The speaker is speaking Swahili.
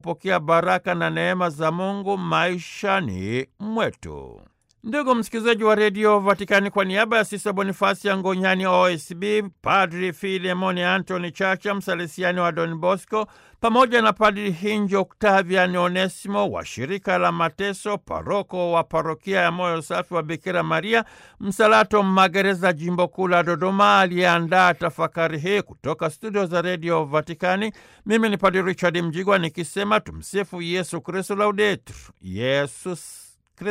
kupokea baraka na neema za Mungu maishani mwetu. Ndugu msikilizaji wa redio Vatikani, kwa niaba ya Sisa Bonifasi ya Ngonyani OSB, Padri Filemoni Antony Chacha, msalesiani wa Don Bosco, pamoja na Padri Hinjo Octavian Onesimo wa shirika la Mateso, paroko wa parokia ya Moyo Safi wa Bikira Maria Msalato Magereza, jimbo kuu la Dodoma, aliyeandaa tafakari hii kutoka studio za redio Vatikani. Mimi ni Padri Richard Mjigwa nikisema tumsifu Yesu Kristu, laudetur Yesus